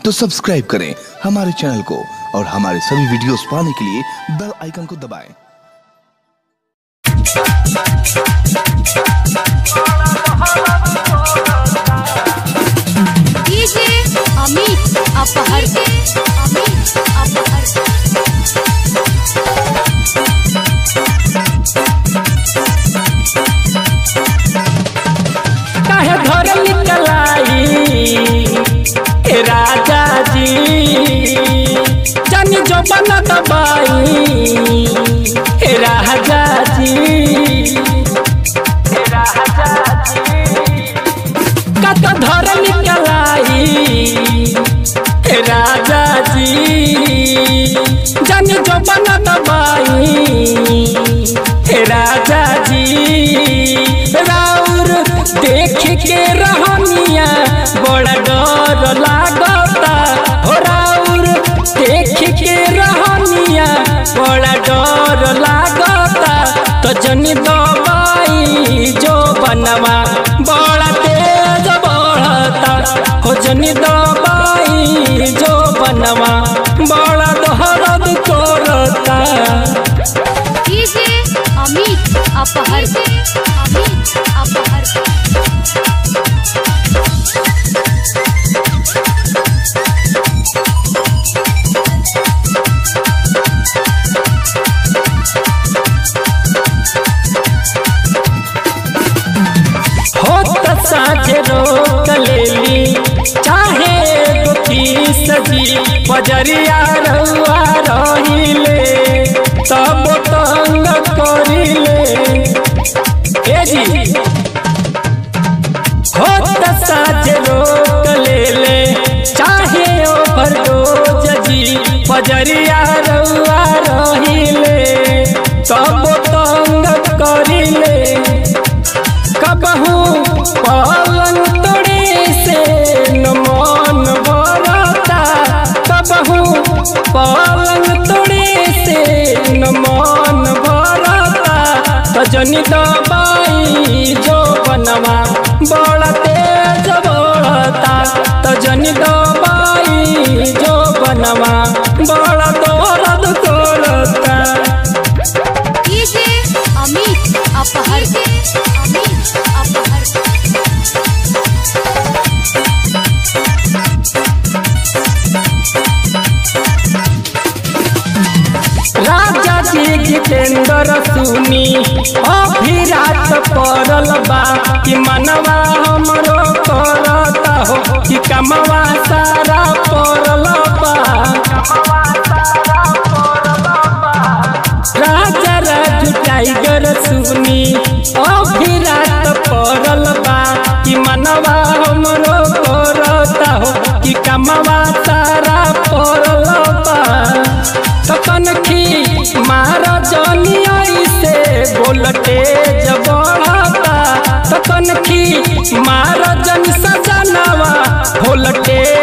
तो सब्सक्राइब करें हमारे चैनल को और हमारे सभी वीडियोस पाने के लिए बेल आइकन को दबाएं डीजे अमित अपहर अमित अपहर काहे घर निकलाई ए राजा जी जानी जो बना दबाई ए राजा जी ए राजा जी कत धर निकलाई ए राजा जी जानी जो बना दबाई ए राजा जी राउर देख के रहनिया बड़ा डर लागता हो राउर देख के रहनिया बड़ा डर लागता तो जनी दबाई जो बनवा बड़ा तेज बढ़ता हो जनी दबाई जो बनवा बड़ा दहरद करता डीजे अमित अपहर अमित अपहर होत साझे रोक लेली चाहे गोपी सजी पजरिया रहुआ रहिले तब तंग करिले ए जी होत साझे रोक लेले चाहे ओवरडोज जी पजरिया रहुआ रहिले तब तंग करिले कबहू पलंग तोड़े से न मन भरता कबहू पलंग तोड़े से न मन भरता तजनी दबाई जो बनवा बड़ा तेज बढ़ता तजनी दबाई जो बनवा बड़ा दर्द करता डीजे अमित अपहर अमित अपहर राजा जी जितेंद्र सुनी अभी रात पड़ल बा कि मनवा हमरो करता हो कि कमवा सारा पड़ल बा राजा राजू टाइगर सुनी अभी रात पड़ल बा कि मनवा हमरो करता हो कि कमवा सारा पड़ल बा तखन खी मार जनिया से बोलते जब बढ़ता तखन खी मार जन सजनवा बोलते